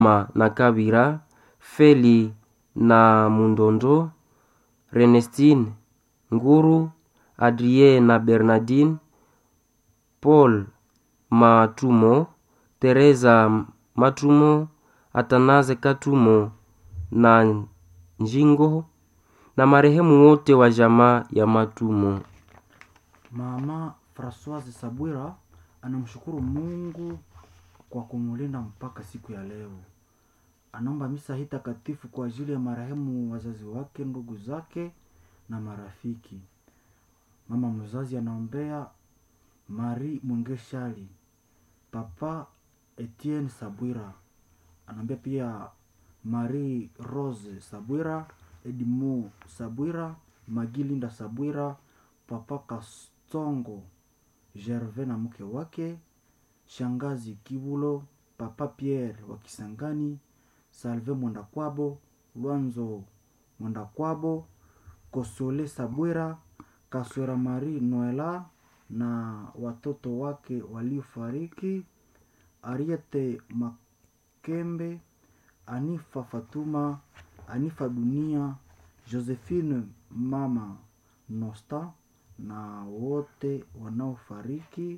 Ma na Kabira, Feli na Mundondo, Renestine Nguru, Adrien na Bernardine, Paul Matumo, Teresa Matumo, Atanaze Katumo na Njingo na marehemu wote wa jamaa ya Matumo. Mama Francoise Sabwira anamshukuru Mungu kwa kumulinda mpaka siku ya leo. Anaomba misa hii takatifu kwa ajili ya marehemu wazazi wake, ndugu zake na marafiki. Mama mzazi anaombea Marie Mwengeshali, Papa Etienne Sabwira, anaombea pia Marie Rose Sabwira, Edmond Sabwira, Magilinda Sabwira, Papa Kastongo Gervais na mke wake, Shangazi Kibulo, Papa Pierre wa Kisangani, Salve Mwendakwabo, Lwanzo Mwendakwabo, Kosole Sabwira, Kaswera Marie Noela na watoto wake waliofariki, Ariete Makembe, Anifa Fatuma, Anifa Dunia, Josephine Mama Nosta na wote wanaofariki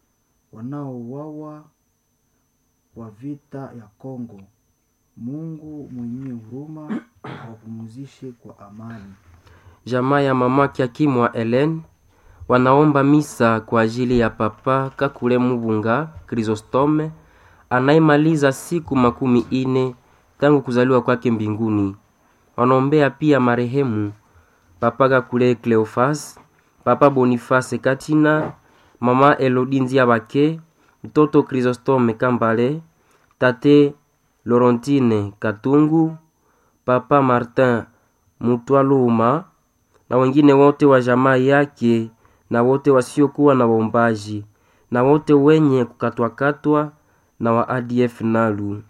wanaouawa kwa vita ya Kongo. Mungu mwenye huruma awapumzishe kwa amani. Jamaa ya mama Kiakimwa Ellen wanaomba misa kwa ajili ya Papa Kakule Mubunga Chrysostome anayemaliza siku makumi ine tangu kuzaliwa kwake mbinguni. Wanaombea pia marehemu Papa Kakule Cleofas, Papa Boniface Katina, Mama Elodinzia Bake, mtoto Chrysostome Kambale, Tate Laurentine Katungu, Papa Martin Mutwaluma na wengine wote wa jamaa yake na wote wasiokuwa na waombaji na wote wenye kukatwakatwa na wa ADF Nalu.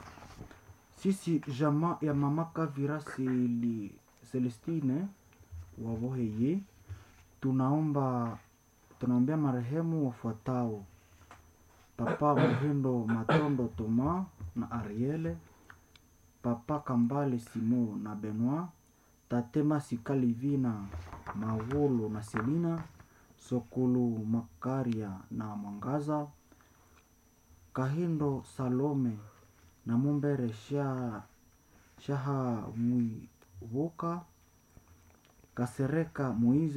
Sisi jamaa ya mama Kavira Seli, Celestine Waboheye tunaomba tunaombea marehemu wafuatao: Papa Muhindo Matondo Toma na Ariele, Papa Kambale Simo na Benoit, Tate Masika Livina Mawolo na Selina, Sokulu Makaria na Mwangaza, Kahindo Salome na Mumbere Sha, Shaha Mwivoka, Kasereka Moize